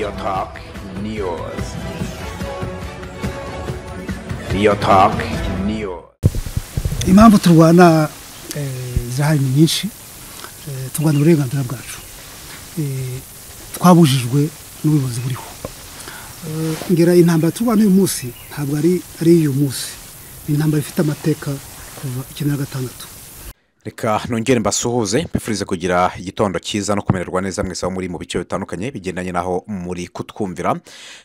Your Talk News. Your Talk News. impamvu turwana eh, zirahari ni nyinshi Eh, turwana uburenganzira bwacu Eh, twabujijwe n'ubuyobozi buriho Eh, ngera intambara turwana uyu munsi ntabwo ari ari iy'uyu munsi ni intambara ifite amateka kuva icyenda na gatandatu reka nongere mbasuhuze mbifurize kugira igitondo cyiza no kumererwa neza mwese aho muri mu bice bitandukanye bigendanye n'aho muri kutwumvira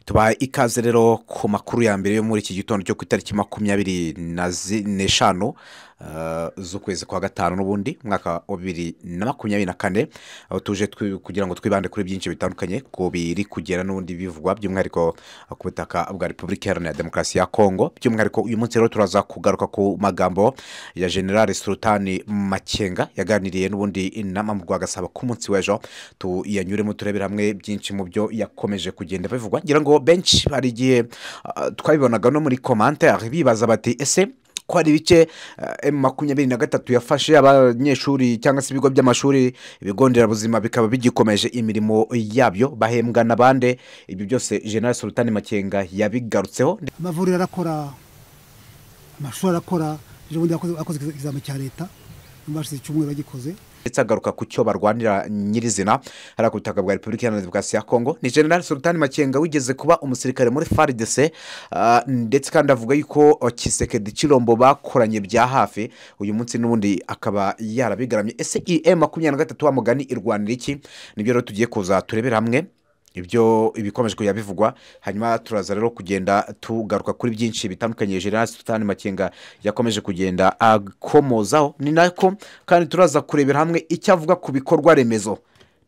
tubaha ikaze rero ku makuru ya mbere yo muri iki gitondo cyo ku itariki makumyabiri na zi- n'eshanu eh, z'ukwezi kwa gatanu n'ubundi umwaka wa bibiri na makumyabiri na kane aho tuje twi- kugira ngo twibande kuri byinshi bitandukanye ku biri kugera n'ubundi bivugwa by'umwihariko ku butaka bwa repubulika iharanira demokarasi ya kongo by'umwihariko uyu munsi rero turaza kugaruka ku magambo ya generale sultani makenga yaganiriye n'ubundi inama mu agasaba ko umunsi w'ejo tuyanyuremo turebere hamwe byinshi mu byo yakomeje kugenda bivugwa ngira ngo benshi hari igihe ah, twabibonaga no muri komantere bibaza bati ese ko hari ibice eh, emu makumyabiri na gatatu yafashe abanyeshuri cyangwa se ibigo by'amashuri ibigo nderabuzima bikaba bigikomeje imirimo yabyo bahembwa na bande ibyo byose general sultani makenga yabigarutseho amavuriro arakora amashuri arakora ejo bundi yakoze- yakoze ikizami cya leta bashize icyumweru bagikoze ndetse agaruka ku cyo barwanira nyirizina hariya ku butaka bwa repubulika iharanira demokarasi ya kongo ni general sultani makenga wigeze kuba umusirikare muri faridese ah, ndetse kandi avuga yuko oh, kisekedi kirombo bakoranye bya hafi uyu munsi n'ubundi akaba yarabigaramye ese iyi emu makumyabiri na gatatu wa mugani irwanira iki nibyo rero tugiye kuza turebera hamwe ibyo ibikomeje kujya bivugwa hanyuma turaza rero kugenda tugaruka kuri byinshi bitandukanye general sultani makenga yakomeje kugenda akomozaho ni nako kandi turaza kurebera hamwe icyo avuga ku bikorwa remezo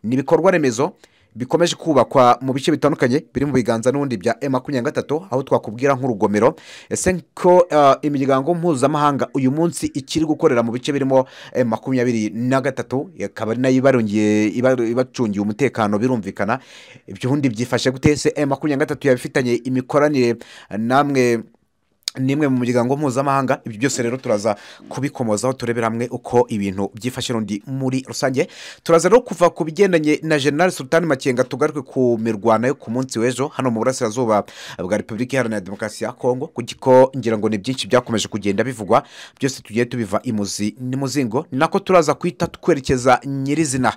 ni ibikorwa remezo bikomeje kubakwa mu bice bitandukanye biri mu biganza n'ubundi bya e makumyabiri na gatatu aho twakubwira nk'urugomero ese ko eh, imiryango mpuzamahanga uyu munsi ikiri gukorera mu bice birimo eh, makumyabiri na gatatu ikaba ari nayo ibarongeye ibar- ibacungiye umutekano birumvikana ibyo ubundi byifashe gute ese eh, makumyabiri na gatatu yabifitanye imikoranire eh, namwe n'imwe mu miryango mpuzamahanga ibyo byose rero turaza kubikomozaho turebera hamwe uko ibintu byifashe rundi muri rusange turaza rero kuva ku bigendanye na general sultani makenga tugaruke ku mirwano yo ku munsi w'ejo hano mu burasirazuba bwa repubulika iharanira demokarasi ya kongo kuko ngira ngo ni byinshi byakomeje kugenda bivugwa byose tugiye tubiva imuzi n'imuzingo ni nako turaza kwita twerekeza nyirizina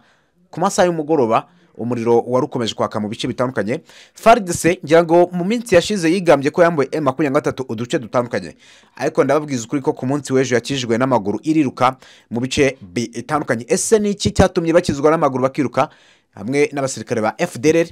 ku masaha y'umugoroba umuriro wari ukomeje kwaka mu bice bitandukanye faridese ngira ngo mu minsi yashize yigambye ko yambaye emu makumyabiri na gatatu uduce dutandukanye ariko ndababwiza ukuri ko ku munsi w'ejo yakijijwe n'amaguru iriruka mu bice bitandukanye ese ni iki cyatumye bakizwa n'amaguru bakiruka hamwe n'abasirikare ba fdr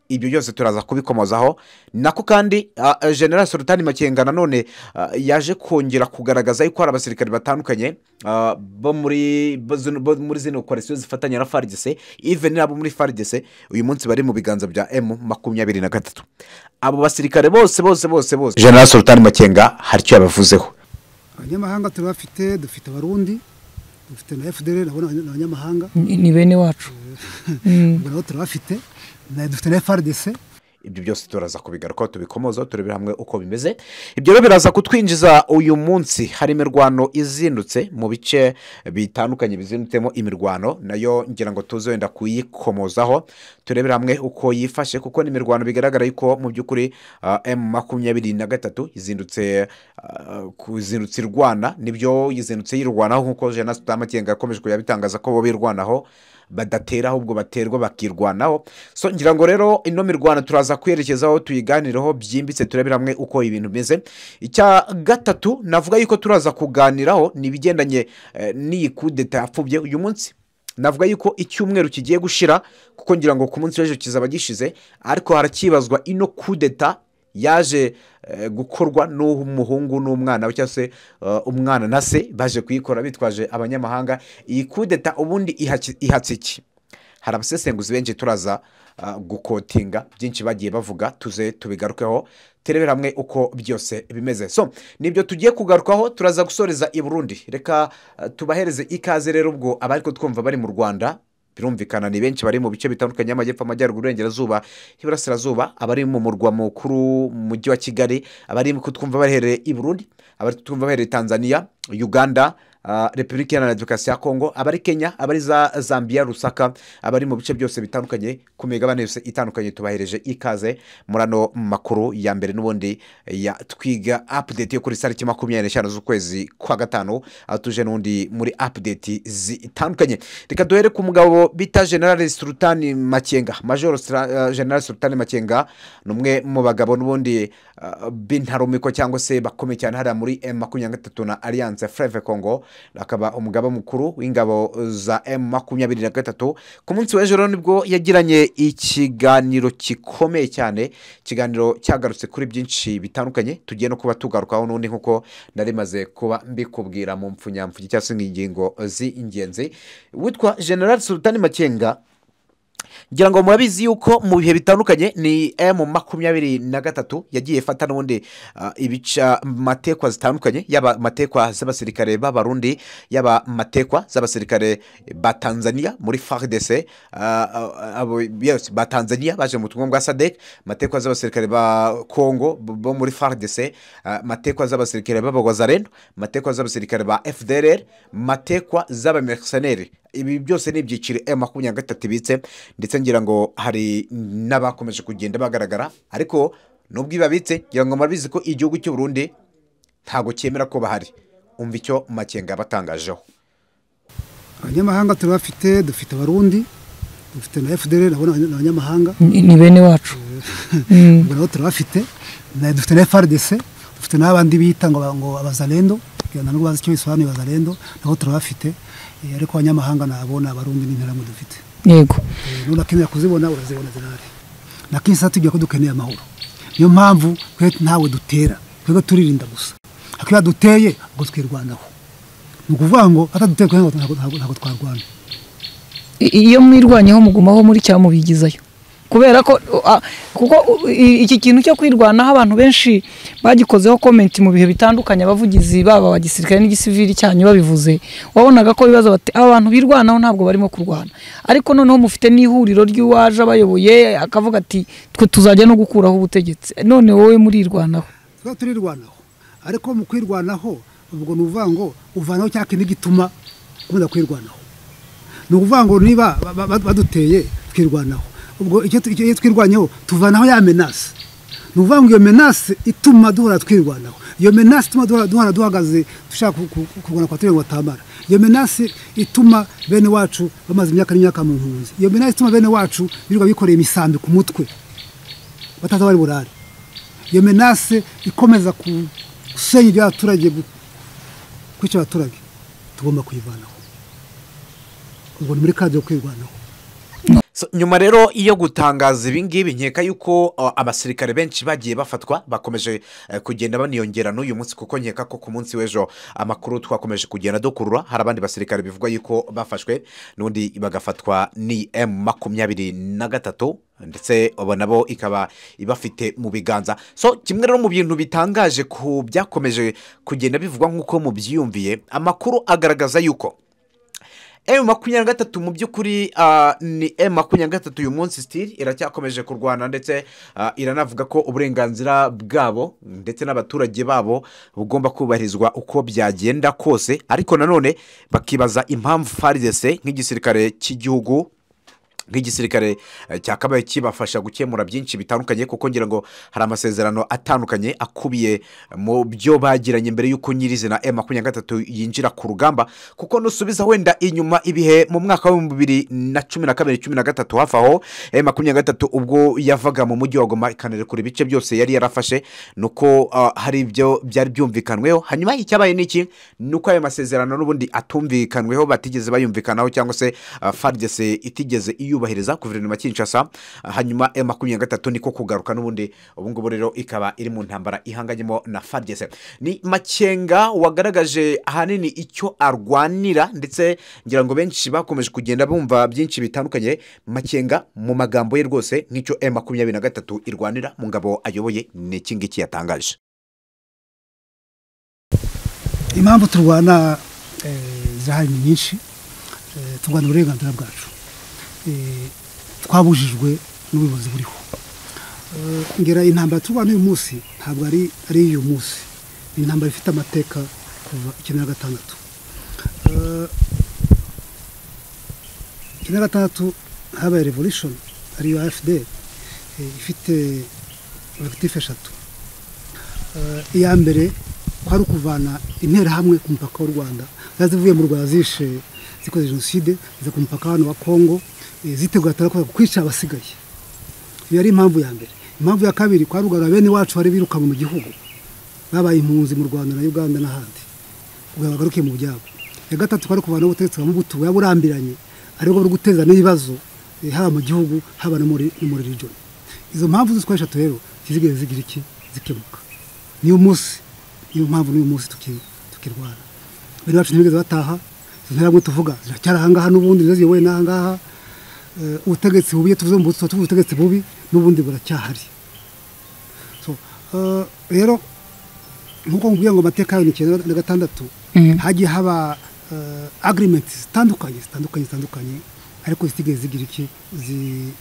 ibyo byose turaza kubikomozaho nako kandi ah, ah, general sultani makenga nanone ah, yaje kongera kugaragaza yuko hari abasirikare batandukanye ah, bo muri bo zino- bo muri zino koalisiyo zifatanya na faridese even n'abo muri faridese uyu munsi bari mu biganza bya emu makumyabiri na gatatu abo basirikare bose bose bose bose general sultani makenga hari icyo yabavuzeho abanyamahanga turabafite dufite abarundi dufite na fdr nabo ni abanya- ni abanyamahanga ni ni bene wacu Mm. ubwo nabo turabafite na- dufite na frdc ibyo byose turaza kubigarukaho tubikomoza turebera hamwe uko bimeze ibyo rero biraza kutwinjiza uyu munsi hari imirwano izindutse mu bice bitandukanye bizindutsemo imirwano nayo ngira ngo tuze wenda kuyikomozaho turebere hamwe uko yifashe kuko ni imirwano bigaragara yuko mu by'ukuri ah, emu makumyabiri na gatatu izindutse ah, kuzindutse irwana nibyo izindutse yirwanaho nk'uko jena sutamakenga yakomeje kujya abitangaza ko bo birwanaho badatera ahubwo baterwa bakirwanaho so ngira ngo rero ino mirwano turaza kwerekezaho tuyiganiraho byimbitse turebera hamwe uko ibintu bimeze icya gatatu navuga yuko turaza kuganiraho ni ibigendanye eh, n'iyi kudeta yapfubye uyu munsi navuga yuko icyumweru kigiye gushira kuko ngira ngo ku munsi w'ejo kizaba gishize ariko harakibazwa ino kudeta yaje eh, gukorwa n'umuhungu n'umwana we cyangwa se eh, umwana na se baje kuyikora bitwaje abanyamahanga iyi kudeta ubundi ihaki- ihatse iki hari abasesenguzi benshi turaza ah, gukotinga byinshi bagiye bavuga tuze tubigarukeho turebere hamwe uko byose bimeze so nibyo tugiye kugarukaho turaza gusoreza i burundi reka ah, tubahereze ikaze rero ubwo abari kutwumva bari mu rwanda birumvikana ni benshi bari mu bice bitandukanye y'amajyepfo amajyaruguru iburengerazuba iburasirazuba abari mu murwa mukuru mu mujyi wa kigali abari kutwumva baherereye i burundi abari kutwumva baherereye tanzania uganda ah, repubulika iharanira demokarasi ya kongo abari kenya abari za zambia rusaka abari mu bice byose bitandukanye ku migabane yose itandukanye tubahereje ikaze muri ano makuru ya mbere n'ubundi ya twiga apudeti yo kuri tariki makumyabiri n'eshanu z'ukwezi kwa gatanu aho tuje n'undi muri apudeti zitandukanye reka duhere ku mugabo bita generale sultani makenga majoro Sra- eh, generale sultani makenga ni umwe mu bagabo n'ubundi eh, b'intarumikwa cyangwa se bakomeye cyane hariya muri m makumyabiri na gatatu na alliance freve congo akaba umugaba mukuru w'ingabo za m makumyabiri na gatatu ku munsi w'ejo nibwo yagiranye ikiganiro gikomeye cyane ikiganiro cyagarutse kuri byinshi bitandukanye tugiye no kuba tugarukaho n'undi nk'uko nari maze kuba mbikubwira mu mpfunyamfugi cyangwa se mu ngingo z'ingenzi witwa generale sultani makenga ngira ngo murabizi yuko mu bihe bitandukanye ni emu makumyabiri na gatatu yagiye ifata n'ubundi ah, ibica matekwa zitandukanye yaba matekwa z'abasirikare b'abarundi yaba matekwa z'abasirikare ba tanzania muri faridese ba tanzania baje mu butumwa bwa sadek matekwa z'abasirikare ba kongo bo bo muri faridese matekwa z'abasirikare b'abagwazareno matekwa z'abasirikare ba fdr matekwa z'abamereseneri ibi byose ni ibyiciro emu makumyabiri na gatatu ibitse ndetse ngira ngo hari n'abakomeje kugenda bagaragara ariko nubwo ibabitse ngira ngo murabizi ko igihugu cy'u Burundi ntabwo cyemera ko bahari umva icyo makenga yabatangajeho abanyamahanga turabafite dufite abarundi dufite na fdr nabo ni abanyamahanga ni ni bene wacu Mm. ubwo nabo turabafite na- dufite na frdc dufite n'abandi bita ngo ngo abazarendo kugira ngo ntabwo bazi icyo bisobanuye abazarendo nabo turabafite eh, ariko abanyamahanga nabo ni abarundi n'interahamwe dufite yego Eh, unakenera kuzibona urazibona zinari nakisa tujya ko dukeneye amahoro niyo mpamvu twe ntawe dutera twebwe turirinda gusa akiba duteye ngo twirwanaho ni ukuvuga ngo ataduteye twe ntabwo- ntabwo ntabwo twarwana I- iyo mwirwanyeho mugumaho muri cyamubigizayo kubera ko ah, kuko uh, i- iki kintu cyo kwirwanaho abantu benshi bagikozeho komenti mu bihe bitandukanye abavugizi baba aba gisirikare n'igisivili cyanyu babivuze wabonaga ko bibaza bati aba bantu birwanaho ntabwo barimo kurwana ariko noneho mufite n'ihuriro ry'uwaje abayoboye akavuga ati twe tuzajya no gukuraho ubutegetsi none wowe murirwanaho tuba turirwanaho ariko mu kwirwanaho ubwo ni ukuvuga ngo uvanaho cya kintu gituma ukunda kwirwanaho ni ukuvuga ngo niba ba- ba- ba- baduteye twirwanaho ubwo icyo tu- icyo- iyo twirwanyeho tuvanaho ya menasi ni ukuvuga ngo iyo menasi ituma duhora twirwanaho iyo menasi ituma duhora- duhora duhagaze dushaka ku- ku- kurwana kwa turiya ngo batamara iyo menasi ituma bene wacu bamaze imyaka n'imyaka mu mpunzi iyo menasi ituma bene wacu birirwa bikoreye imisambi ku mutwe bataza bari burare iyo menase ikomeza ku- gusenya iby'abaturage gu- kwica abaturage tugomba kuyivanaho ubwo ni muri kadi yo kwirwanaho So, nyuma rero iyo gutangaza ibi ngibi nkeka yuko uh, abasirikare benshi bagiye bafatwa bakomeje eh, kugenda baniyongera n'uyu munsi kuko nkeka ko ku munsi w'ejo amakuru twakomeje kugenda dukurura hari abandi basirikare bivuga yuko bafashwe n'undi bagafatwa ni m makumyabiri na gatatu ndetse abo nabo ikaba ibafite mu biganza so kimwe rero mu bintu bitangaje ku byakomeje kugenda bivugwa nk'uko mubyiyumviye amakuru agaragaza yuko emu makumyabiri na gatatu mu by'ukuri ah, ni emu makumyabiri na gatatu uyu munsi sitiri iracyakomeje kurwana ndetse ah, iranavuga ko uburenganzira bwabo ndetse n'abaturage babo bugomba kubahirizwa uko byagenda kose ariko nanone bakibaza impamvu faridese nk'igisirikare cy'igihugu nk'igisirikare eh, cyakabaye kibafasha gukemura byinshi bitandukanye kuko ngira ngo hari amasezerano atandukanye akubiye mu byo bagiranye mbere y'uko nyirizina m makumyabiri na gatatu yinjira ku rugamba kuko nusubiza wenda inyuma ibihe mu mwaka w'ibihumbi bibiri na cumi na kabiri cumi na gatatu hafi aho m makumyabiri na gatatu ubwo yavaga mu mujyi wa goma ikanarekura ibice byose yari yarafashe ni uko ah, hari ibyo byari byumvikanweho hanyuma icyabaye ni iki ni uko ayo masezerano n'ubundi atumvikanweho batigeze bayumvikanaho cyangwa se ah, faridese itigeze iyubahiriza guverinoma ya kinshasa Ah, hanyuma m makumyabiri na gatatu niko kugaruka n'ubundi ubu ngubu rero ikaba iri mu ntambara ihanganyemo na faridese ni makenga wagaragaje ahanini icyo arwanira ndetse ngira ngo benshi bakomeje kugenda bumva byinshi bitandukanye makenga mu magambo ye rwose nk'icyo m makumyabiri na gatatu irwanira mu ngabo ayoboye ni iki ngiki yatangaje impamvu turwana eh, zirahari ni nyinshi Eh, turwana uburenganzira bwacu Eh, twabujijwe n'ubuyobozi buriho Eh, ngera intambara turwana uyu munsi ntabwo ari ari iy'uyu munsi ni intambara ifite amateka kuva icyenda na gatandatu Eh, icyenda gatandatu habaye revolution ariyo fda ifite objectif eshatu Eh, iya mbere kwari ukuvana interahamwe ku mupaka w'u rwanda zari zivuye mu rwanda zishe zikoze jenoside ziza ku mupaka hano wa kongo eh, zitegura turakorera kwica abasigaye iyo ari impamvu ya mbere impamvu ya kabiri kwa rugara bene wacu bari birukanwe mu gihugu babaye impunzi mu rwanda na uganda n'ahandi kugira ngo bagaruke mu byabo iya gatatu kwari kuvanaho ubutegetsi bwa mubutu buba burambiranye ariko buri guteza n'ibibazo eh, haba mu gihugu haba no muri no muri region izo mpamvu zose uko ari eshatu rero ntizigere zigira iki zikemuka niyo munsi niyo mpamvu n'uyu munsi tuki- tukirwara bene bacu ntibigeze bataha izo ntabwo tuvuga ziracyari ahangaha n'ubundi nizo ziyoboye n'ahangaha Eh, ubutegetsi bubi iyo tuvuze mu tuba tuvuze ubutegetsi bubi n'ubundi buracyahari So, eh, rero nk'uko nkubwiye ngo amateka y'ibihumbi kimwe na gatandatu Mhm. hagiye haba eh, agreements zitandukanye zitandukanye zitandukanye ariko zitigeze zigira iki zi-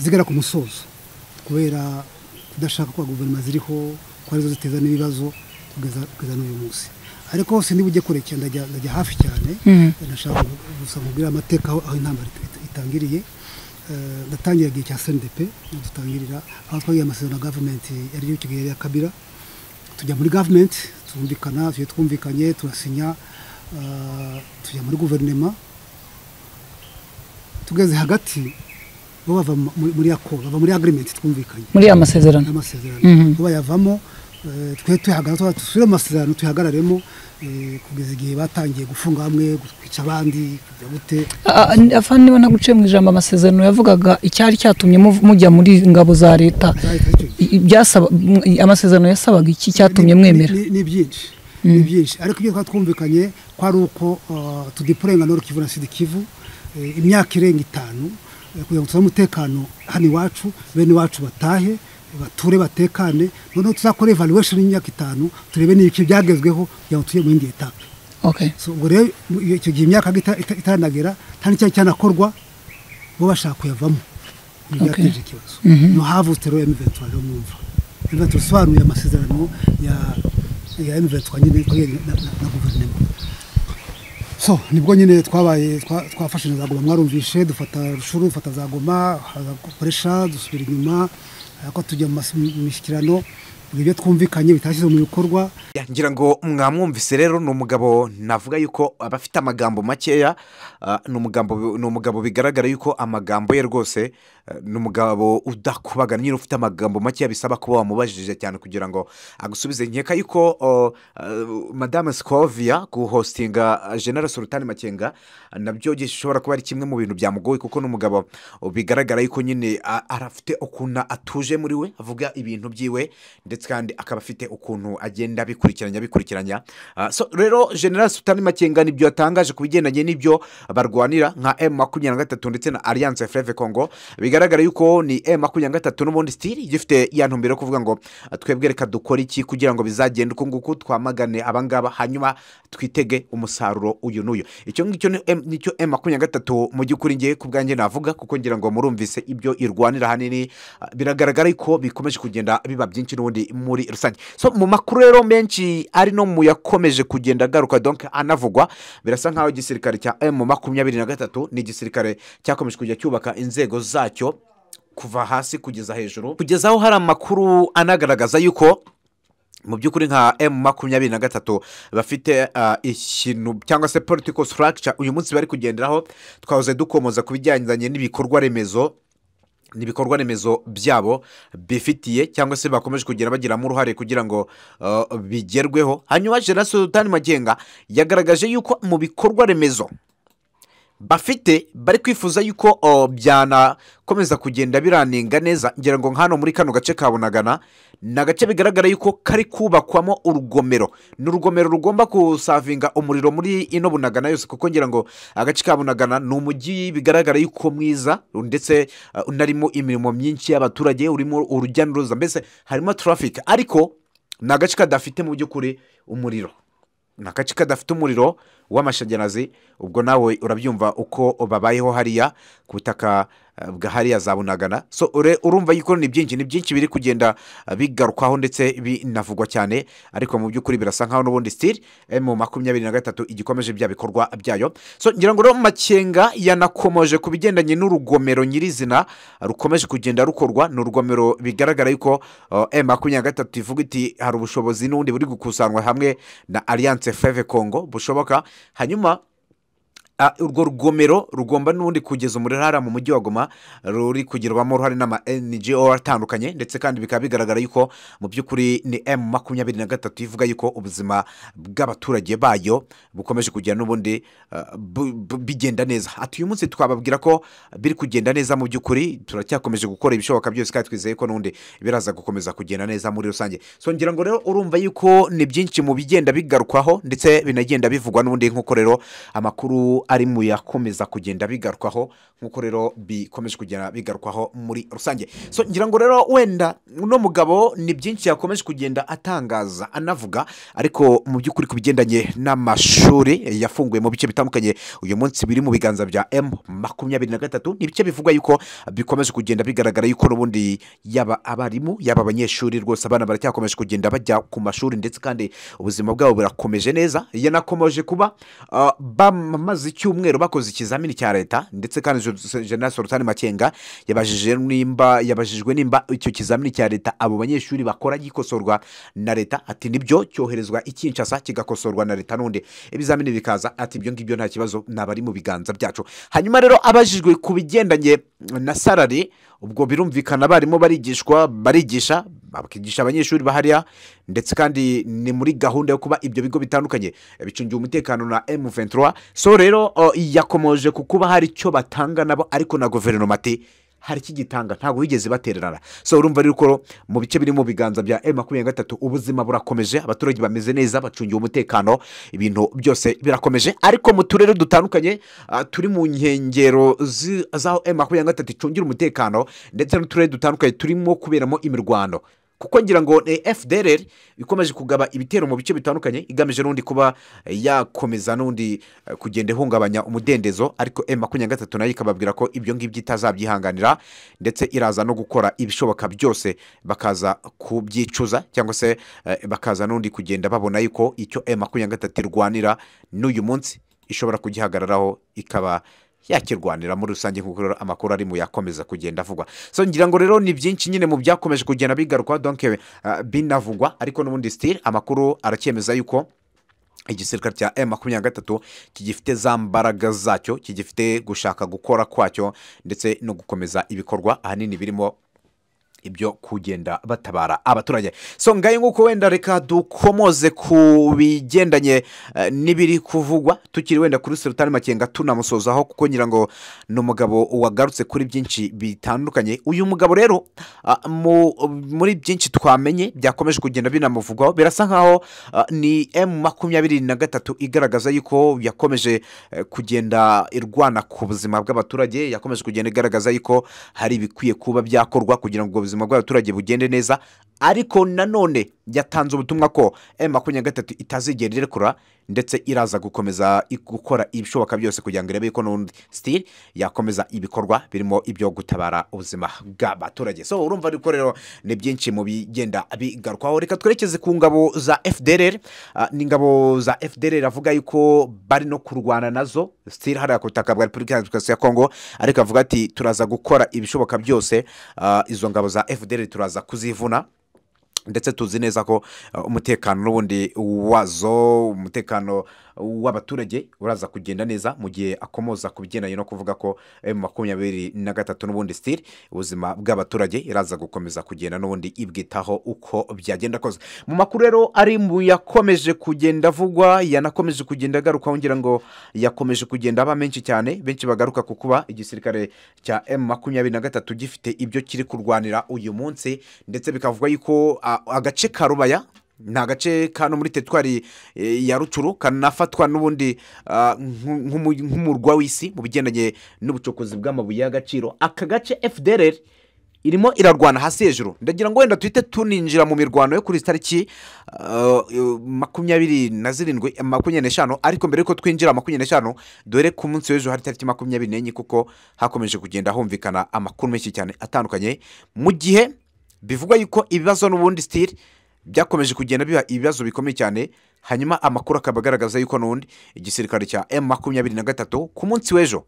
zigera ku musozo kubera kudashaka kwa guverinoma ziriho ko arizo ziteza n'ibibazo kugeza kugeza n'uyu munsi ariko hose niba ujya kure cyane ndajya ndajya hafi cyane Mhm. ndashaka gu- gusa nkubwira amateka aho aho intambara it- it- itangiriye Eh, ndatangira igihe cya sndp dutangirira aho twagiye amasezerano ya gavumenti yari icyo gihe ya kabira tujya muri gavumenti twumvikana tugiye twumvikanye turasinya eh, tujya muri guverinema tugeze hagati bo bava mu- muri muri ako bava muri agreement twumvikanye muri aya masezerano n'amasezerano Mhm. bo bayavamo eh, twe tuyahagarara tuba- dusubire mu masezerano tuyahagararemo eh, kugeza igihe batangiye gufunga hamwe kwica abandi kujya gute Ah, ah, afande niba naguciye mu ijambo amasezerano yavugaga icyari cyatumye muv- mujya muri ngabo za leta Zahita zicyo gihe. I- ibyasaba- m- amasezerano yasabaga iki cyatumye Ni- mwemera ni- ni byinshi ni byinshi ariko ibyo twari twumvikanye ko ari uko eh, tudipurenga Nord Kivu na Sud Kivu eh, imyaka irenga itanu eh, kugira ngo tuzane umutekano hano iwacu bene iwacu batahe bature batekane noneho tuzakore evaluation y'imyaka itanu turebe n'ibiki byagezweho kugira ngo tujye mu yindi etape okay So, ubwo rero mu- iyo- icyo gihe imyaka ita- ita- itaranagira nta n'icyaha cyanakorwa bo bashaka kuyavamo Ibi Okay. byateje ikibazo no havutse rero M23 rero mwumva M23 isobanuye amasezerano ya ya M23 nyine ikoreye na, na, na guverinoma so nibwo nyine twabaye twa- twafashe na za goma mwarumvishe dufata rushuru dufata za goma haza koresha dusubira inyuma ariko tujya mu mas- mu mishyikirano ibyo twumvikanye bitashyize mu bikorwa Ya, ngira ngo mwamwumvise rero ni umugabo navuga yuko aba afite amagambo makeya ah, ni umugabo ni umugabo bigaragara yuko amagambo ye rwose eh, ni umugabo udakubagana nyine ufite amagambo makeya bisaba kuba wamubajije cyane kugira ngo agusubize nkeka yuko oh, eh, madame sikovia guhostinga jenera sultani makenga nabyo gishobora kuba ari kimwe mu bintu byamugoye kuko ni umugabo oh, bigaragara yuko nyine ah, arafite ukuntu atuje muri we avuga ibintu byiwe ndetse kandi akaba afite ukuntu agenda abikurikiranya abikurikiranya Ah, so rero general sutani makenga nibyo yatangaje ku bigendanye n'ibyo barwanira nka m makumyabiri na gatatu ndetse na alliance fleve congo bigaragara yuko ni m makumyabiri na gatatu n'ubundi sitiri gifite ya ntumbero yo kuvuga ngo ah, twebwe reka dukore iki kugira ngo bizagende uku nguku twamagane abangaba hanyuma twitege umusaruro uyu n'uyu icyo ngicyo ni M- nicyo m makumyabiri na gatatu mu by'ukuri ngewe ku bwanjye navuga kuko ngira ngo murumvise ibyo irwanira ahanini ah, biragaragara yuko bikomeje kugenda biba byinshi n'ubundi muri rusange so mu makuru rero menshi ari no mu yakomeje kugenda agaruka donc anavugwa birasa nk'aho igisirikare cya m makumyabiri na gatatu ni igisirikare cyakomeje kujya cyubaka inzego zacyo kuva hasi kugeza hejuru kugeza aho hari amakuru anagaragaza yuko mu by'ukuri nka m makumyabiri na gatatu bafite ah, ikintu cyangwa se political structure uyu munsi bari kugenderaho twahoze dukomoza ku bijyanye n'ibikorwa remezo n'ibikorwa remezo byabo bifitiye cyangwa se bakomeje kugenda bagiramo uruhare kugira ngo uh, bigerweho hanyuma general sultan magenga yagaragaje yuko mu bikorwa remezo bafite bari kwifuza yuko uh, byanakomeza kugenda biranenga neza ngira ngo nk'hano muri kano gace ka bunagana ni agace bigaragara yuko kari kubakwamo urugomero ni urugomero rugomba kusavinga umuriro muri ino bunagana yose kuko ngira ngo agace ka bunagana ni umujyi bigaragara yuko mwiza ndetse uh, unarimo imirimo myinshi y'abaturage urimo urujya n'uruza mbese harimo traffic ariko ni agace kadafite mu by'ukuri umuriro ni agace kadafite umuriro w'amashanyarazi ubwo nawe urabyumva uko babayeho hariya ku butaka ah, bwa hariya za bunagana so ure- urumva yuko ni byinshi ni byinshi biri kugenda ah, bigarukwaho ndetse binavugwa cyane ariko mu by'ukuri birasa nkaho n'ubundi sitiri mu makumyabiri na gatatu igikomeje bya bikorwa byayo so ngira ngo rero makenga yanakomoje ku bigendanye n'urugomero nyirizina rukomeje kugenda rukorwa ni urugomero bigaragara yuko emu makumyabiri na gatatu ivuga iti hari ubushobozi n'ubundi buri gukusanywa hamwe na alliance feve congo bushoboka hanyuma Ah, urwo rugomero rugomba n'ubundi kugeza umuriro hariya mu mujyi wa goma ruri kugirwamo uruhare n'ama ngo atandukanye ndetse kandi bikaba bigaragara yuko mu by'ukuri ni emu makumyabiri na gatatu ivuga yuko ubuzima bw'abaturage bayo bukomeje kugenda n'ubundi ah, bu- bu- bigenda neza ati uyu munsi twababwira ko biri kugenda neza mu by'ukuri turacyakomeje gukora ibishoboka byose kandi twizeye ko n'ubundi biraza gukomeza kugenda neza muri rusange so ngira ngo rero urumva yuko ni byinshi mu bigenda bigarukwaho ndetse binagenda bivugwa n'ubundi nk'uko rero amakuru ari mu yakomeza kugenda bigarukwaho nk'uko rero bikomeje kugenda bigarukwaho muri rusange so ngira ngo rero wenda uno mugabo ni byinshi yakomeje kugenda atangaza anavuga ariko mu by'ukuri ku bigendanye n'amashuri yafunguye mu bice bitandukanye uyu munsi biri mu biganza bya emu makumyabiri na gatatu ni ibice bivugwa yuko bikomeje kugenda bigaragara yuko n'ubundi yaba abarimu yaba abanyeshuri rwose abana baracyakomeje kugenda bajya ku mashuri ndetse kandi ubuzima bwabo burakomeje neza yanakomeje kuba ah, bamaze icyumweru bakoze ikizamini cya leta ndetse kandi Jo- general sorutani makenga yabajije nimba yabajijwe nimba icyo kizamini cya leta abo banyeshuri bakora gikosorwa na leta ati nibyo cyoherezwa i Kinshasa kigakosorwa na leta n'undi ibizamini bikaza ati ibyo ngibyo nta kibazo naba ari mu biganza byacu hanyuma rero abajijwe ku bigendanye na salari ubwo birumvikana abarimu barigishwa barigisha bakigisha abanyeshuri bahariya ndetse kandi ni muri gahunda yo kuba ibyo bigo bitandukanye bicungiwe umutekano na M23 so rero o, yakomoje ku kuba hari icyo batanga nabo ariko na guverinoma ati hari ikigitanga ntabwo bigeze batererana so urumva rero mu bice biri mu biganza bya M makumyabiri na gatatu ubuzima burakomeje abaturage bameze neza bacungiwe umutekano ibintu byose birakomeje ariko mu turere dutandukanye ah, turi mu nkengero zi- z'aho M makumyabiri na gatatu icungira umutekano ndetse n'uturere dutandukanye turimo kuberamo imirwano kuko ngira ngo ni fdr ikomeje kugaba ibitero mu bice bitandukanye igamije n'undi kuba yakomeza n'undi eh, kugenda ihungabanya umudendezo ariko m makumyabiri na gatatu nayo ikababwira ko ibyo ngibyo itazabyihanganira ndetse iraza no gukora ibishoboka byose bakaza kubyicuza cyangwa se eh, bakaza n'undi kugenda babona yuko icyo m makumyabiri na gatatu irwanira n'uyu munsi ishobora kugihagararaho ikaba yakirwanira muri rusange nk'uko rero amakuru ari mu yakomeza kugenda avugwa so ngira ngo rero ni byinshi nyine mu byakomeje kugenda bigarukwa donke eh, binavugwa ariko n'ubundi sitiri amakuru aracyemeza yuko igisirikare cya emu makumyabiri na gatatu kigifite za mbaraga zacyo kigifite gushaka gukora kwacyo ndetse no gukomeza ibikorwa ahanini birimo ibyo kugenda batabara abaturage so ngayo nk'uko wenda reka dukomoze ku bigendanye eh, n'ibiri kuvugwa tukiri wenda kuri serutani makenga tunamusozaho kuko ngira ngo ni umugabo wagarutse kuri byinshi bitandukanye uyu mugabo rero ah, mu- muri byinshi twamenye byakomeje kugenda binamuvugwaho birasa nkaho ah, ni emu makumyabiri na gatatu igaragaza yuko yakomeje eh, kugenda irwana ku buzima bw'abaturage yakomeje kugenda igaragaza yuko hari ibikwiye kuba byakorwa kugira ngo ubwo buzima bw'abaturage bugende neza ariko nanone yatanze ubutumwa ko emu makumyabiri na gatatu itazigera irekura ndetse iraza gukomeza i- gukora ibishoboka byose kugira ngo irebe ko n'undi sitiri yakomeza ibikorwa birimo ibyo gutabara ubuzima bw'abaturage so urumva ariko rero ni byinshi mu bigenda bigarukwaho reka twerekeze ku ngabo za fdr ni ingabo za fdr avuga yuko bari no kurwana nazo sitiri hariya ku butaka bwa repubulika iharanira demokarasi ya kongo ariko avuga ati turaza gukora ibishoboka byose ah, izo ngabo za fdr turaza kuzivuna ndetse tuzi neza ko uh, umutekano n'ubundi wazo umutekano w'abaturage uraza kugenda neza mu gihe akomoza ku bigendanye no kuvuga ko emu makumyabiri na gatatu n'ubundi sitiri ubuzima bw'abaturage iraza gukomeza kugenda n'ubundi ibwitaho uko byagenda kose mu makuru rero ari mu yakomeje kugenda avugwa yanakomeje kugenda agarukaho ngira ngo yakomeje kugenda aba menshi cyane benshi bagaruka ku kuba igisirikare cya emu makumyabiri na gatatu gifite ibyo kiri kurwanira uyu munsi ndetse bikavugwa yuko a- agace ka rubaya ni agace kano muri teritwari eh, ya rucuru kanafatwa n'ubundi ah, nk- nk'umu- nk'umurwa w'isi mu bigendanye n'ubucukuzi bw'amabuye y'agaciro aka gace fdr irimo irarwana hasi hejuru ndagira ngo wenda tuhite tuninjira mu mirwano yo kuri izi tariki ah, eh, makumyabiri na zirindwi eh, makumyabiri n'eshanu ariko mbere y'uko twinjira makumyabiri n'eshanu dore ku munsi w'ejo hari tariki makumyabiri n'enye kuko hakomeje kugenda humvikana amakuru menshi cyane atandukanye mu gihe bivugwa yuko ibibazo n'ubundi sitiri byakomeje kugenda biba ibibazo bikomeye cyane hanyuma amakuru akaba agaragaza yuko n'ubundi igisirikare cya emu makumyabiri na gatatu ku munsi w'ejo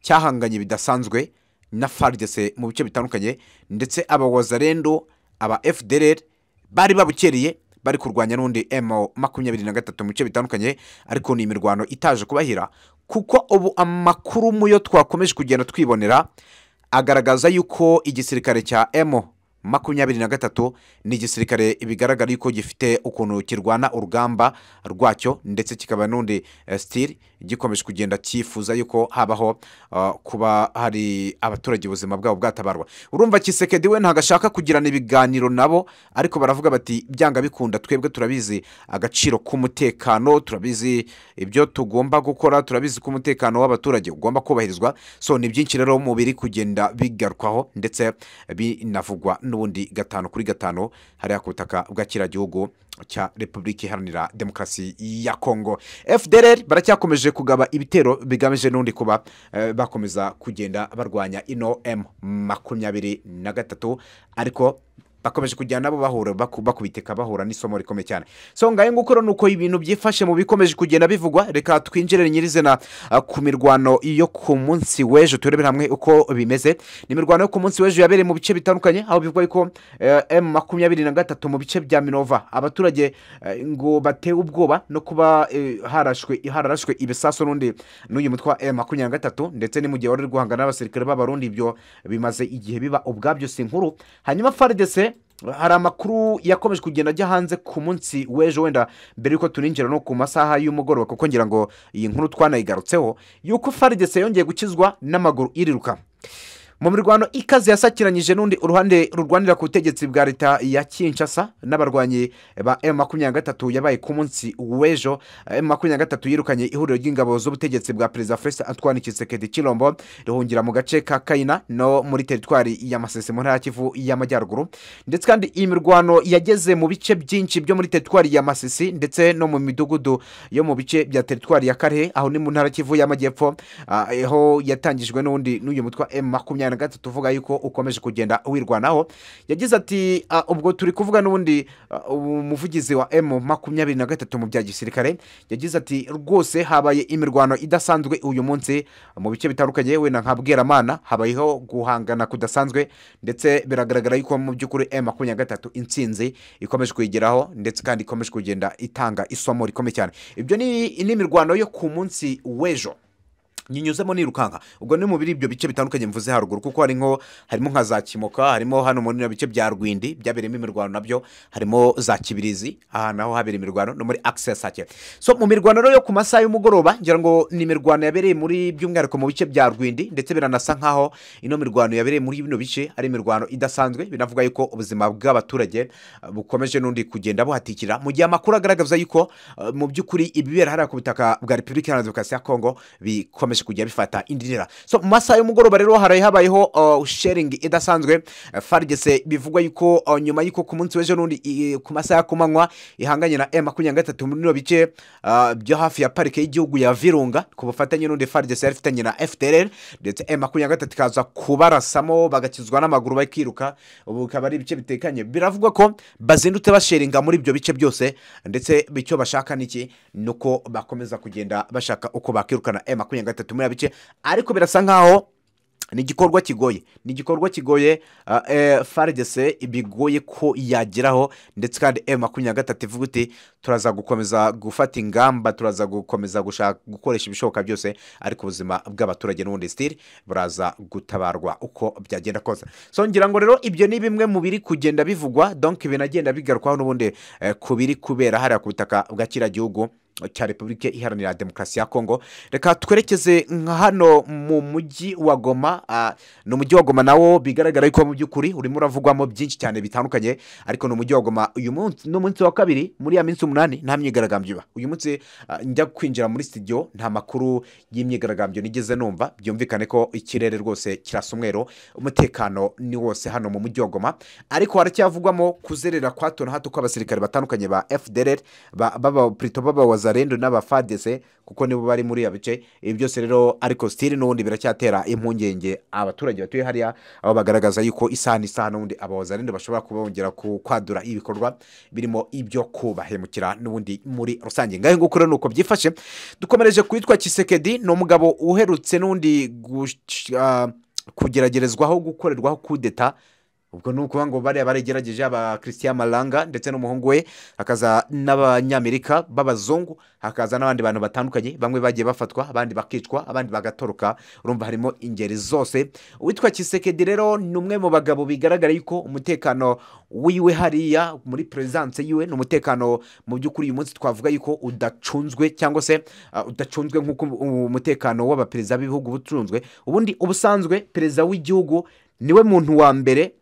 cyahanganye bidasanzwe na faridese mu bice bitandukanye ndetse aba wazarendo aba fdr bari babukereye bari kurwanya n'undi emu makumyabiri na gatatu mu bice bitandukanye ariko ni imirwano itaje kubahira kuko ubu amakuru mu yo twakomeje kugenda twibonera agaragaza yuko igisirikare cya emu makumyabiri na gatatu ni igisirikare bigaragara yuko gifite ukuntu kirwana urugamba rwacyo ndetse kikaba n'undi eh, sitiri gikomeje kugenda cyifuza yuko habaho ah, kuba hari abaturage ubuzima bwabo bwatabarwa urumva kisekedi we ntabwo ashaka kugirana ibiganiro nabo ariko baravuga bati byanga bikunda twebwe turabizi agaciro k'umutekano turabizi ibyo tugomba gukora turabizi ko umutekano w'abaturage ugomba kubahirizwa so ni byinshi rero mu biri kugenda bigarukwaho ndetse binavugwa n'ubundi gatanu kuri gatanu hariya ku butaka bw'akiragihugu cya repubulika iharanira demokarasi ya kongo fdr baracyakomeje kugaba ibitero bigamije n'undi kuba eh, bakomeza kugenda barwanya ino m makumyabiri na gatatu ariko bakomeje kujyana nabo bahura baku- bakubiteka bahura n'isomo rikomeye cyane so ngayo nguko rero ni uko ibintu byifashe mu bikomeje kugenda bivugwa reka twinjire nyirizina ah, ku mirwano yo ku munsi w'ejo turebere hamwe uko bimeze ni imirwano yo ku munsi w'ejo yabereye mu bice bitandukanye aho bivugwa yuko emu makumyabiri na gatatu mu bice bya minova abaturage eh, ngo batewe ubwoba no kuba eh, harashwe hararashwe ibisasu n'undi n'uyu mutwe wa emu makumyabiri na gatatu ndetse ni mu gihe wari uri guhangana n'abasirikare b'abarundi ibyo bimaze igihe biba ubwabyo si inkuru hanyuma faridese hari amakuru yakomeje kugenda ajya hanze ku munsi w'ejo wenda mbere y'uko tuninjira no ku masaha y'umugoroba kuko ngira ngo iyi nkuru twanayigarutseho yuko faridese yongeye gukizwa n'amaguru iriruka mu mirwano ikaze yasakiranyije n'undi uruhande rurwanira ku butegetsi bwa leta ya kinshasa n'abarwanyi ba emu makumyabiri na gatatu yabaye ku munsi w'ejo emu makumyabiri na gatatu yirukanye ihuriro ry'ingabo z'ubutegetsi bwa perezida felix antoine kisekedi kirombo rihungira mu gace ka kayina no muri teritwari ya masese mu ntara ya kivu y'amajyaruguru ndetse kandi iyi mirwano yageze mu bice byinshi byo muri teritwari ya masisi ndetse no mu midugudu yo mu bice bya teritwari ya karehe aho ni mu ntara ya kivu y'amajyepfo ah, aho yatangijwe n'undi n'uyu mutwe emu makumyabiri na gatatu uvuga yuko ukomeje kugenda wirwanaho yagize ati "Ah, ubwo turi kuvuga n'ubundi ah, umuvugizi wa emu makumyabiri na gatatu mu bya gisirikare yagize ati rwose habaye imirwano idasanzwe uyu munsi mu bice bitandukanye wenda nka bweramana habayeho guhangana kudasanzwe ndetse biragaragara yuko mu by'ukuri emu makumyabiri na gatatu insinzi ikomeje kuyigeraho ndetse kandi ikomeje kugenda itanga isomo rikomeye cyane ibyo ni ni imirwano yo ku munsi w'ejo nyinyuzemo nirukanka ubwo ni mu biri ibyo bice bitandukanye mvuze haruguru kuko hari nko harimo nka za kimoka harimo hano muri bino bice bya rwindi byabereyemo imirwano nabyo harimo za kibirizi aha naho habera imirwano no muri akisesi sake so mu mirwano rero yo ku masaha y'umugoroba ngira ngo ni imirwano yabereye muri by'umwihariko mu bice bya rwindi ndetse biranasa nkaho ino mirwano yabereye muri bino bice ari imirwano idasanzwe binavuga yuko ubuzima bw'abaturage eh, bukomeje n'undi kugenda buhatikira mu gihe amakuru agaragaza yuko eh, mu by'ukuri ibibera hariya ku butaka bwa repubulika iharanira demokarasi ya kongo bikomeje kujya bifata indi ntera so mu masaha y'umugoroba rero haraye habayeho uh, sharing idasanzwe eh, farigese bivugwa yuko uh, nyuma y'uko ku munsi w'ejo n'undi i- ku masaha ya kumanywa ihanganye na m makumyabiri na gatatu muri bino bice uh, byo hafi ya parike y'igihugu ya virunga ku bufatanye n'undi farigese yari ifitanye na fdr ndetse m makumyabiri na gatatu ikaza kubarasamo bagakizwa n'amaguru bakiruka ubu bikaba ari ibice bitekanye biravugwa ko bazindutse basheringa muri ibyo bice byose ndetse icyo bashaka ni iki ni uko bakomeza kugenda bashaka uko bakirukana m makumyabiri na gatatu muri ibi bice ariko birasa nkaho ni igikorwa kigoye ni igikorwa kigoye uh, eh, faridese bigoye ko yageraho ndetse kandi m makumyabiri na gatatu ivuga uti turaza gukomeza gufata ingamba turaza gukomeza gushaka gukoresha ibishoboka byose ariko ubuzima bw'abaturage n'ubundi sitiri buraza gutabarwa uko byagenda kose so ngira ngo rero ibyo ni bimwe mu biri kugenda bivugwa donk binagenda bigarukwaho n'ubundi eh, ku biri kubera hariya ku butaka bwa kiriya gihugu cya repubulika iharanira demokarasi ya kongo reka twerekeze nka hano mu mujyi wa goma ah, ni umujyi wa goma nawo bigaragara yuko mu by'ukuri urimo uravugwamo byinshi cyane bitandukanye ariko ni umujyi wa goma uyu munsi ni umunsi wa kabiri muri ya minsi umunani nta myigaragambyo iba uyu munsi ah, njya kwinjira muri studio nta makuru y'imyigaragambyo nigeze numva byumvikane ko ikirere rwose kirasa umweru umutekano ni wose hano mu mujyi wa goma ariko haracyavugwamo kuzerera kwa hato na hato kw'abasirikare batandukanye ba fdr ba- baba purito baba wazarendo n'aba fadese kuko nibo bari muri iyo bice ibi byose rero ariko sitiri n'ubundi biracyatera impungenge abaturage batuye hariya aho bagaragaza yuko isaha n'isaha n'ubundi aba wazarendo bashobora kuba bongera ku- kwadura ibikorwa birimo ibyo kubahemukira n'ubundi muri rusange ngaho nguko rero ni uko byifashe dukomereje kwitwa kisekedi ni umugabo uherutse n'undi gush- ah, kugeragerezwaho gukorerwaho kudeta ubwo ni ukuvuga ngo bariya baragerageje aba christian malanga ndetse n'umuhungu we hakaza n'abanyamerika b'abazungu hakaza n'abandi bantu batandukanye bamwe bagiye bafatwa abandi bakicwa abandi bagatoroka urumva harimo ingeri zose uwitwa kisekedi rero ni umwe mu bagabo bigaragara yuko umutekano wiwe hariya muri perezidanse yiwe ni umutekano mu by'ukuri uyu munsi twavuga yuko udacunzwe cyangwa se ah, udacunzwe nk'uko umutekano w'abaperezida b'ibihugu uba ucunzwe ubundi ubusanzwe perezida w'igihugu niwe muntu wa mbere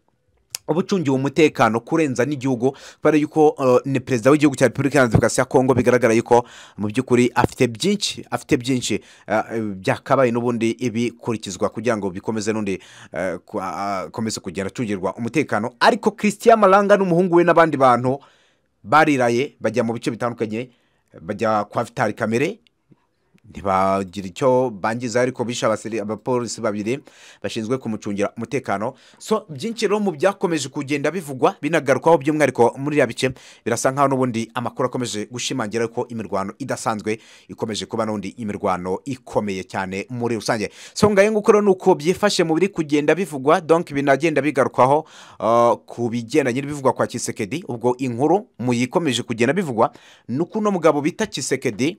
uba ucungiwe umutekano kurenza n'igihugu kubera yuko uh, ni perezida w'igihugu cya repubulika iharanira demokarasi ya kongo bigaragara yuko mu by'ukuri afite byinshi afite byinshi uh, byakabaye n'ubundi ibikurikizwa kugira ngo bikomeze n'undi uh, ku- uh, akomeze kugenda acungirwa umutekano ariko christian malanga n'umuhungu we n'abandi bantu bariraye bajya mu bice bitandukanye bajya kwa vitali kamere ntibagira icyo bangiza ariko bishe abasiri- abapolisi babiri bashinzwe kumucungira umutekano so byinshi rero mu byakomeje kugenda bivugwa binagarukwaho by'umwihariko muri iriya bice birasa nkaho n'ubundi amakuru akomeje gushimangira ko imirwano idasanzwe ikomeje kuba n'ubundi imirwano ikomeye cyane muri rusange so ngayo nguko rero ni uko byifashe mu biri kugenda bivugwa donk binagenda bigarukwaho uh, ku bigendanye n'ibivugwa kwa kisekedi ubwo inkuru mu yikomeje kugenda bivugwa ni uko uno mugabo bita kisekedi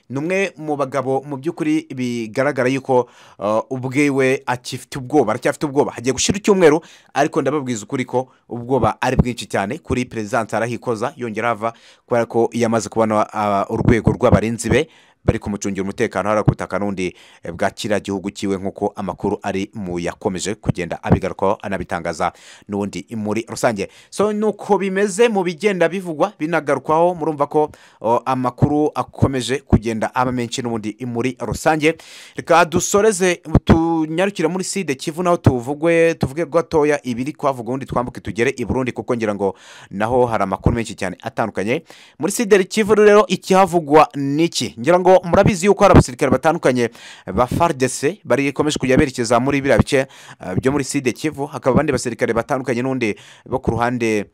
ni umwe mu bagabo mu by'ukuri bigaragara yuko uh, ubwiwe akifite ubwoba aracyafite ubwoba hagiye gushyira icyumweru ariko ndababwiza ukuri ko ubwoba ari bwinshi cyane kuri perezidanse arahikoza yongera ava kubera ko iyo amaze kubona uh, urwego rw'abarinzi be bari kumucungira umutekano hariya ku butaka n'undi eh, bwa kiriya gihugu cyiwe nk'uko amakuru ari mu yakomeje kugenda abigarukaho anabitangaza n'ubundi muri rusange so nuko bimeze mu bigenda bivugwa binagarukwaho murumva ko o, amakuru akomeje kugenda aba menshi n'ubundi muri rusange reka dusoreze tunyarukire muri side kivu naho tuvugwe tuvuge gatoya ibiri kwavuga ubundi twambuke tugere i burundi kuko ngira ngo naho hari amakuru menshi cyane atandukanye muri side kivu rero ikihavugwa ni iki ngira ngo murabizi yuko hari abasirikare batandukanye ba fardc barikomeje kujya berekeza muri biriya bice eh, byo muri side kivu hakaba abandi basirikare batandukanye n'undi bo ku ruhande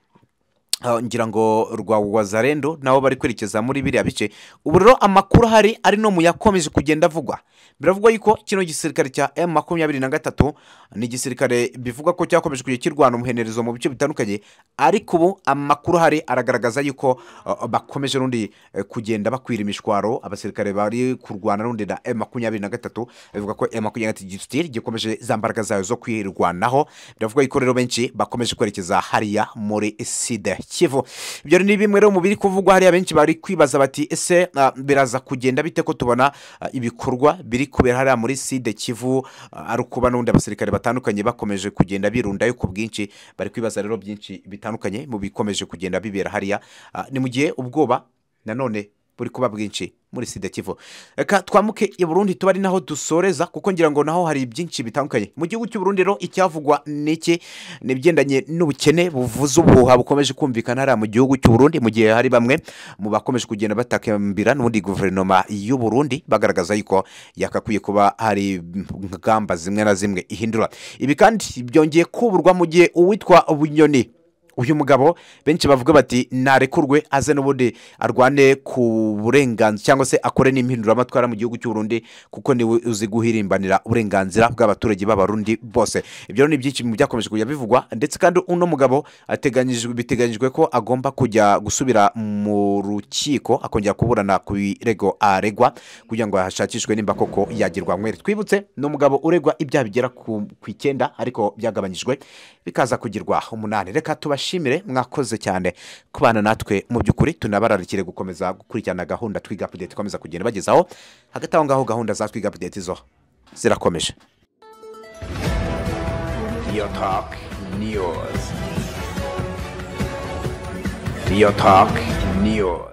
Ah, ngira ngo rwa wazarendo nabo bari kwerekeza muri biriya bice ubu rero amakuru ahari ari no mu yakomeje kugenda avugwa biravugwa yuko kino gisirikare cya m makumyabiri na gatatu ni igisirikare bivugwa ko cyakomeje kujya kirwana umuhenerezo mu bice bitandukanye ariko ubu amakuru ahari aragaragaza yuko ah, bakomeje n'undi eh, kugenda bakwira imishwaro abasirikare bari kurwana n'undi na m makumyabiri na gatatu bivuga ko m makumyabiri na gatatu gisitiri gikomeje za mbaraga zayo zo kwirwanaho biravuga yuko rero benshi bakomeje kwerekeza hariya muri sida kivu ibyo ni bimwe rero mu biri kuvugwa hariya benshi bari kwibaza bati ese ah, biraza kugenda bite ko tubona ah, ibikorwa biri kubera hariya muri sida kivu ah, ari ukuba n'ubundi abasirikare batandukanye bakomeje kugenda birundayo ku bwinshi bari kwibaza rero byinshi bitandukanye mu bikomeje kugenda bibera hariya Ah, ni mu gihe ubwoba nanone buri kuba bwinshi muri sida kivu reka twamuke i burundi tuba ari naho dusoreza kuko ngira ngo naho hari byinshi bitandukanye mu gihugu cy'u burundi rero icyavugwa ni iki ni ibigendanye n'ubukene buvuza ubuhuha bukomeje kumvikana hariya mu gihugu cy'u burundi mu gihe hari bamwe mu bakomeje kugenda batakambira n'ubundi guverinoma y'u burundi bagaragaza yuko yakakwiye kuba hari ingamba zimwe na zimwe ihindura ibi kandi byongeye kuburwa mu gihe uwitwa bunyoni uyu mugabo benshi bavuga bati narekurwe aze n'ubundi arwane ku burenganzira cyangwa se akore n'impinduramatwara mu gihugu cy'u Burundi kuko niwe uzi guhirimbanira uburenganzira bw'abaturage b'abarundi bose ibyo rero ni byinshi mu byakomeje kujya bivugwa ndetse kandi uno mugabo ateganyijwe biteganyijwe ko agomba kujya gusubira mu rukiko akongera kuburana ku birego aregwa kugira ngo hashakishwe nimba koko yagirwa mwere twibutse ni umugabo uregwa ibyaha bigera ku ku icyenda ariko byagabanyijwe bikaza kugirwa umunani reka tubashe tubashimire mwakoze cyane kubana natwe mu by'ukuri tunabararikire gukomeza gukurikirana gahunda twiga apudeti ikomeza kugenda bagezaho hagati aho ngaho gahunda za twiga apudeti zo zirakomeje Real Talk News. Real Talk News.